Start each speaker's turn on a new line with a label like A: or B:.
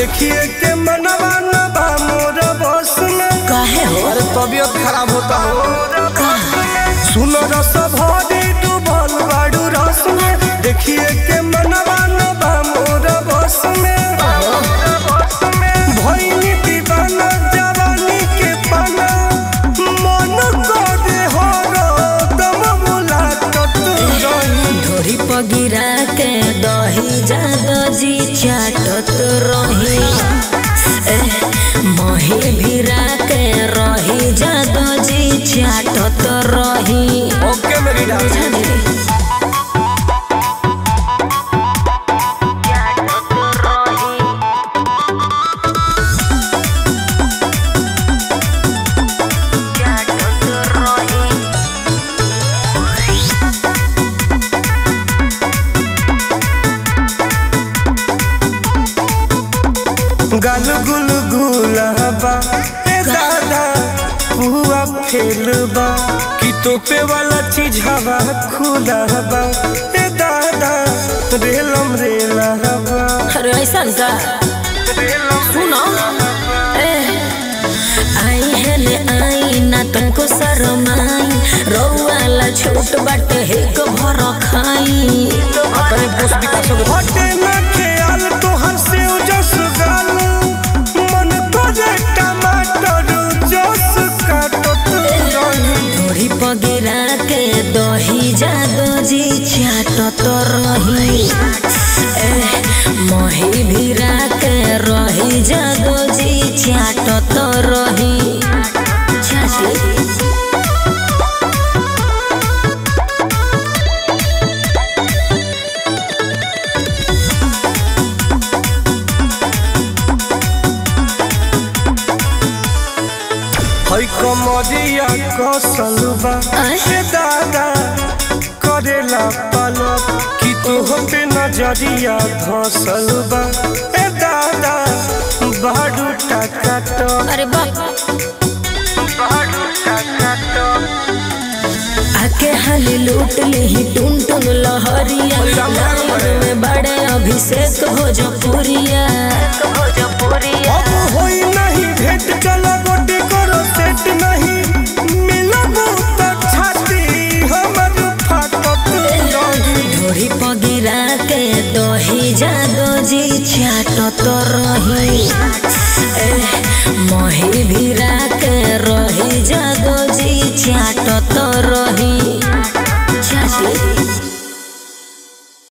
A: देखिए के मनवा न बा मोर बस में
B: काहे हो
A: अरे तबीयत खराब होता हो
B: का
A: सुनो रस भरी डूबल बाड़ू रस में देखिए के मनवा न बा मोर बस में भइनी दीवाना जवानी के पाना मन करे हो दम मुलाकात रही
B: ढोरी पगिरा के दही जादो जी चाटत रही ए, मही भिरा के रही जादो जी चाटत रही
A: ओके मेरी डांस गल गुल गुलाबा ए दादा हुआ फेलबा कि तोपे वाला चीज हवा खुलाबा ए दादा रेलम रेलाबा
B: अरे ऐसा का सुनो ए, आई है ले आई ना तुमको शरमाई रौवाला छोट बाटे हिक भर खाई
A: अपने पोस्ट विकास हटे ना ख्याल तोहर से जस गाल मन करे टमाटर जस काटत रही
B: ढोरी पगिरा के दही जादो जी चाटत रही ए, मही भिरा के रही जादो जी चाटत रही चाची
A: हई कमरिया कसल बा
B: आय।
A: ए दादा करेला पलक कि तोहते नजरिया धसल बा ए दादा बाडू टकाटक
B: अरे बाप
A: बाडू टकाटक
B: आके हाली लूट ली टुन टुन लहरिया लाइन में बड़े अभिषेक भोजपुरिया भोजपुरिया
A: अब होई नहीं भेंट चला गोटी करो सेट नहीं मिलबू त छाती हमर फाटत रही
B: ढोरी पगिरा के दही जादो जी चाटत रही ए, मही भिरा के रही जादो जी चाटत रही